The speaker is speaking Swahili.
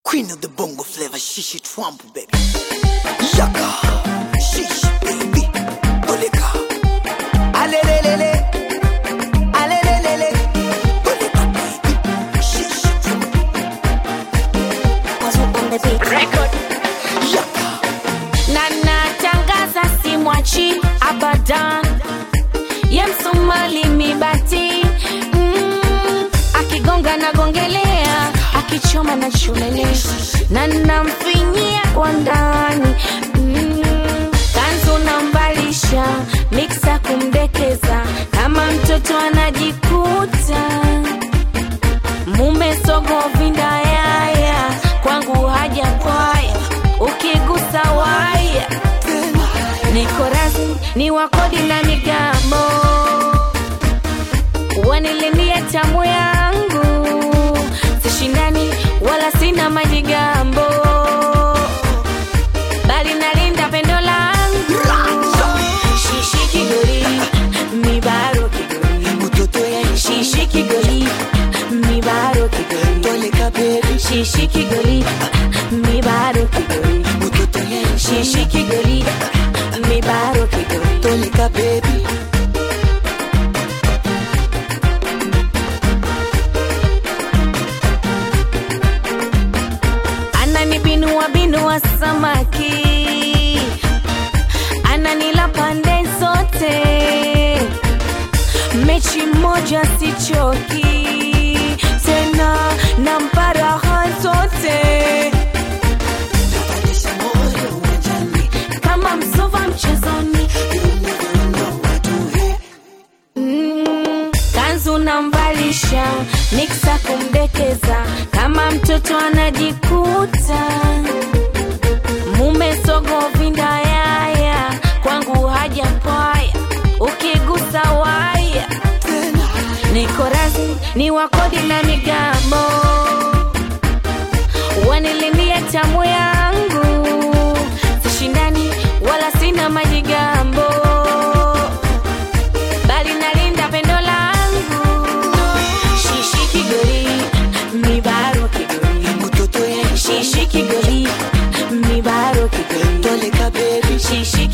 Queen of the bongo flavor, shishi twampu baby. Yaka, shishi baby. Oleka. Alelelele. Alelelele. Oleka baby. Shishi twampu. Yaka. na natangaza simwachi abadan ye msumali mibati mm, akigonga nagongelea akichoma na chomelea na namfinyia kwa ndani mm, kanzu nambalisha miksa kumdekeza kama mtoto anajikuta mume sogo vindayaya kwangu haja kwaya ukigusa waya niko rasmi ni wakodi na migambo wanilimie tamu yangu sishindani wala sina majigambo bali nalinda pendo langu shishi kigori mibaro kigori Mtoto ya shishi kigori mibaro kigori Oleka baby. shishi kigoli mibaro kigoli Mtoto ya shishi kigoli mibaro kigoli Oleka baby. ananibinua binua samaki ananila pande zote mechi moja sichoki tena na mparaha zote Napandisha moyo uwanjani. kama msova mchezoni You never know what to hit. Mm, kanzu namvalisha miksa kumdekeza kama mtoto anajikuta mume sogo vindayaya kwangu haja pwaya ukigusa waya niko rasmi ni wakodi na migambo wanilimie tamu yangu sishindani wala sina majigambo bali nalinda pendo langu shishi kigori mibaro kigori Mtoto ya shishi kigori mibaro kigori Oleka baby. shishi